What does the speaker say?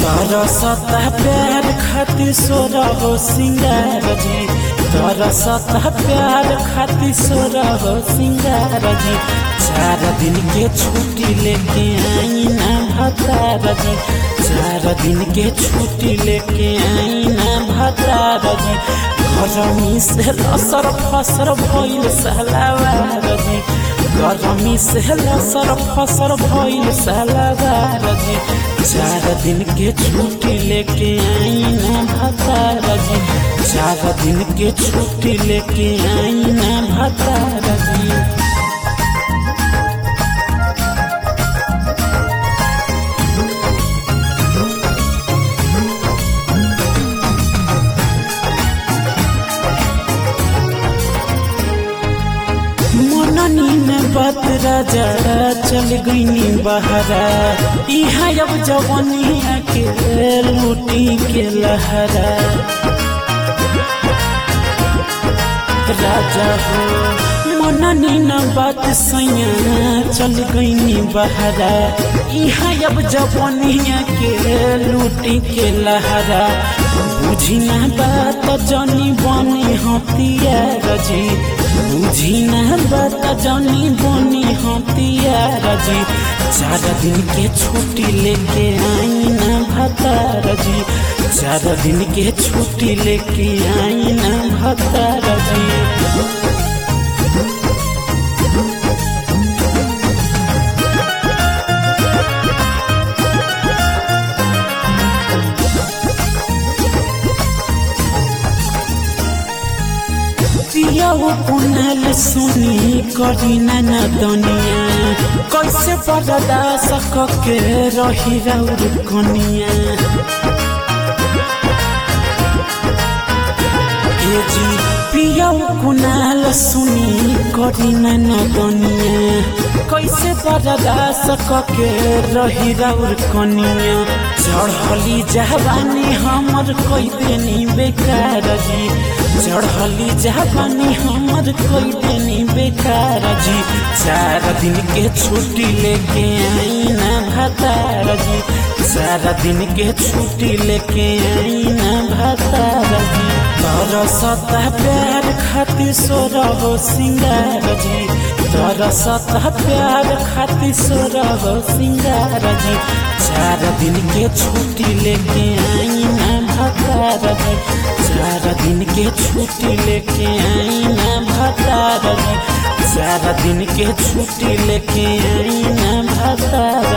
तरसता प्यार खातिर सोरा हो सिंगार जी तरसता प्यार खातिर सोरा हो सिंगार जी चार दिन के छुट्टी लेके आई ना भतार जी चार दिन के छुट्टी लेके आई ना भतार जी गरमी से लसर फसर भइल सलावार जी गरमी से लसर फसर भइल सलावार जी चार दिन के छुट्टी लेके आई ना भतार जी चार दिन के छुट्टी लेके आई ना भतार जी मननी में बात राजा चल गईनी बहरा इहा अब जवनिया के लूटी के लहरा राजा हो मननी न बात सैया चल गईनी बहरा इहा अब जवनिया के लूटी के लहरा बुझी ना बात जनी बनी हथियार जी बुझी ना बात जनी बनी हथियार जी चार दिन के छुट्टी लेके आई ना भतार जी चार दिन के छुट्टी लेके आई ना भतार जी पियाऊ पुनल सुनी करी न दनिया कैसे बर्दाश्त के रही रौर कनिया ए जी पियाऊ कुनाल सुनी करी न दनिया कैसे बर्दाश्त के रही रौर कनिया चढ़ली जवानी हमर कोई देनी बेकार जी चढ़ली जवानी हमर कोई देनी बेकार जी चार दिन के छुट्टी लेके आई ना भतार जी चार दिन के छुट्टी लेके आई ना भतार जी तरसता प्यार खातिर सोरा हो सिंगार जी तरसता प्यार खातिर सोरा हो सिंगार जी चार दिन के छुट्टी लेके आई ना भतार जी चार दिन के छुट्टी लेके आई ना भतार जी चार दिन के छुट्टी लेके आई ना भतार